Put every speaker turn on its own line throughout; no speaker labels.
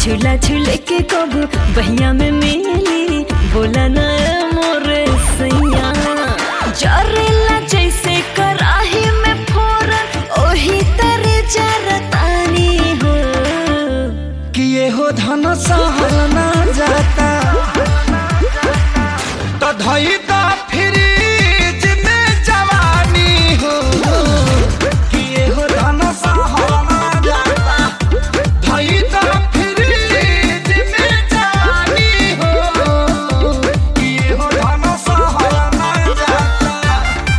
झूला झूले के कबू बहिया में मिली बोला ना मोरे सैया जरेला जैसे कराही में फोरन ओही तरे जरतानी हो
किए हो धन सहल ना जाता तो धई दा फ्रिज में जवानी हो किए हो धन सहल ना जाता धई दा फ्रिज में जवानी हो किए हो धन सहल ना जाता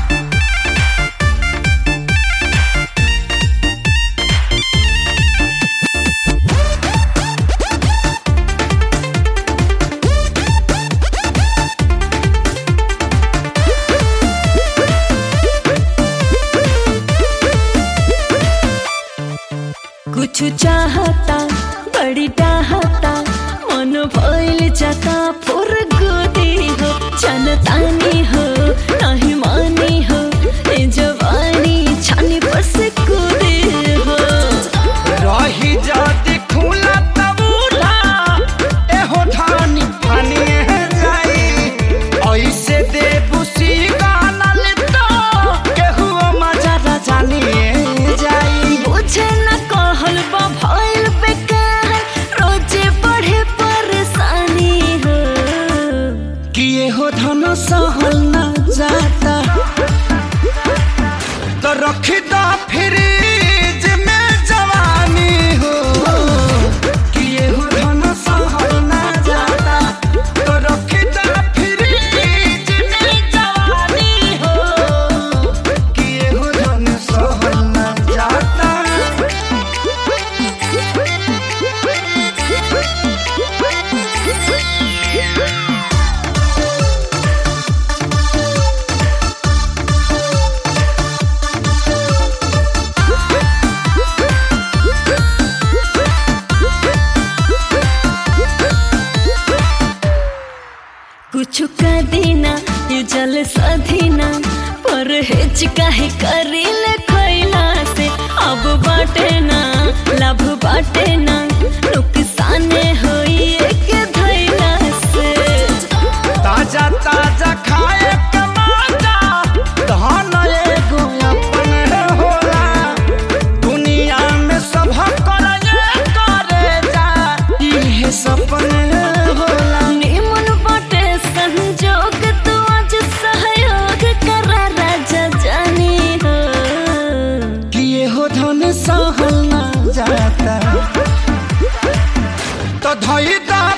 कुछ चाहता बड़ी चाहता मन भइल जाता फुर गोदी हो जनतानी हो नहीं मानी हो ए जवानी छानी पर से कूदे हो
रही जाती खुला तब उठा एहो ठानी ठानी जाई ऐसे दे बुसी गाना ले तो केहू मजा ना जानी जाई
बुझे न कहल बा भइल बेकार रोजे बढ़े परेशानी हो
किए हो धन सहल ना जाता तो रखी दा फ्रिज में जवानी हो किए हो धन सहल ना जाता तो रखी दा फ्रिज में जवानी हो किए हो धन सहल ना जाता
कुछ का देना ये जल सधीना पर हेच काहे करील खैला से अब बाटे ना लाभ बाटे ना नुकसान होई के धैला से
ताजा ताजा खाए के मजा धन एगो अपन होला दुनिया में सब करे करे जा इहे सपन होला
निमन बाटे संजोग तू आज सहयोग करा राजा जानी हो
किए हो धन सहल ना जाता तो धई दा